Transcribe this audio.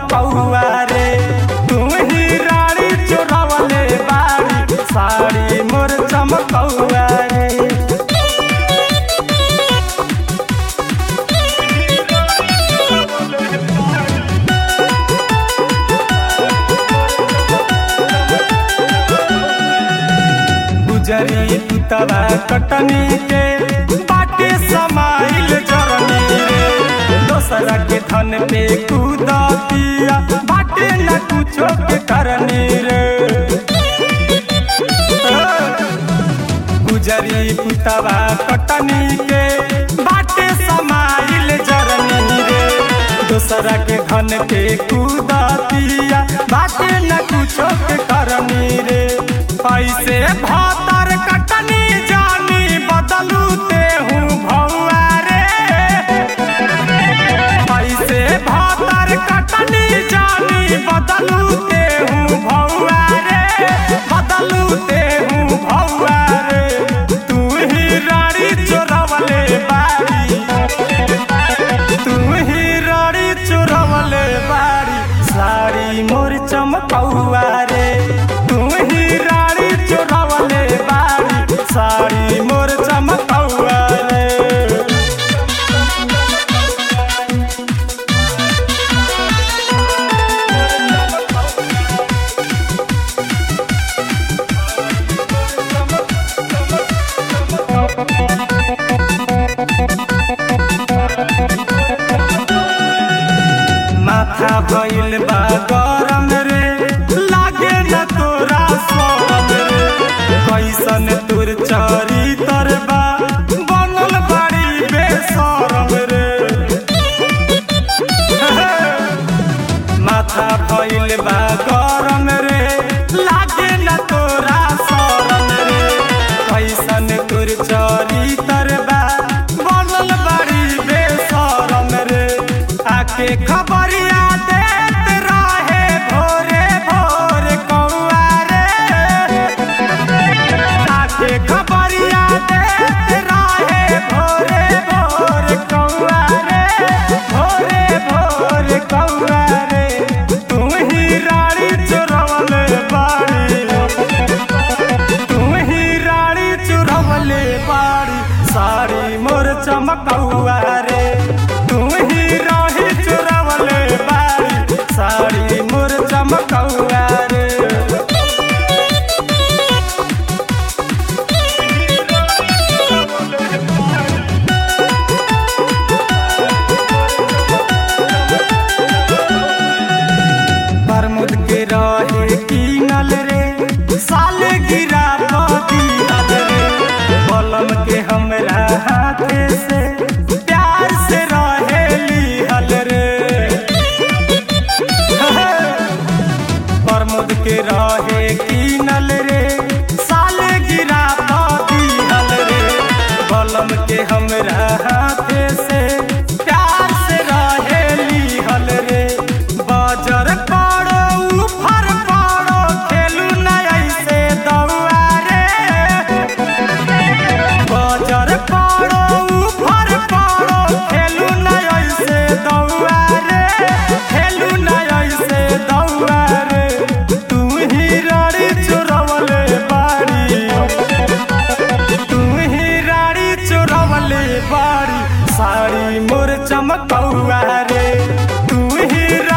चमकौआ रे तू ही रानी चोरवले बाड़ी साड़ी मोर चमकौआ रे गुजरी पुतवा कटनी के बाटे समाइल जरनी रे दोसरा के धन पे कूदतिया बाटे न कुछो के करनी रे गुजरी पुतवा कटनी के बाटे समाइल जरनी रे दोसरा के धन पे कूदतिया बाटे न कुछो के करनी रे ऐसे भातर कटनी जानी बदलू ते हूँ भौआ रे ऐसे भातर कटनी जानी बदलू ते हूँ भौआ रे बदलू ते हूँ भौआ रे तू ही रानी चोरवले बाड़ी तू ही रानी चोरवले बाड़ी साड़ी मोर चमकौआ रे तू ही रानी चोरवले बाड़ी साड़ी मोर चमकौआ रे माथा भइल बा गरम रे लागे न तोरा शरम रे कैसन तुर चरितर बा बनल बाड़ी बेशरम रे माथा भइल बा गरम रे लागे न तोरा शरम रे कैसन तुर चरितर बा बनल बाड़ी बेशरम रे आके खबरिया देत रहे भोरे भोर कौआ रे आके खबरिया देत रहे भोरे भोर कौआ रे भोरे भोर कौआ रे तू ही रानी चोरवले बाड़ी तू ही रानी चोरवले बाड़ी साड़ी मोर चमकौआ रे तू ही रानी चोरवले बाड़ी साड़ी मोर चमकौआ रे बरमुद के रहे कीनल रे साले गिरा दिहल रे बलम के हमरा हाथे से प्यार से रहे लिहल रे बरमुद के रहे कीनल रे साले गिरा दिहल रे बलम के हमरा हाथे से प्यार से रहे लिहल रे बाजार पाड़ो उफर पाड़ो खेलू न ऐसे दौआ रे बाजार पाड़ो उफर पाड़ो खेलू न ऐसे दौआ रे खेलू न ऐसे दौआ रे तू ही रानी चोरवले बाड़ी तू ही रानी चोरवले बाड़ी साड़ी मोर चमकौआ रे तू ही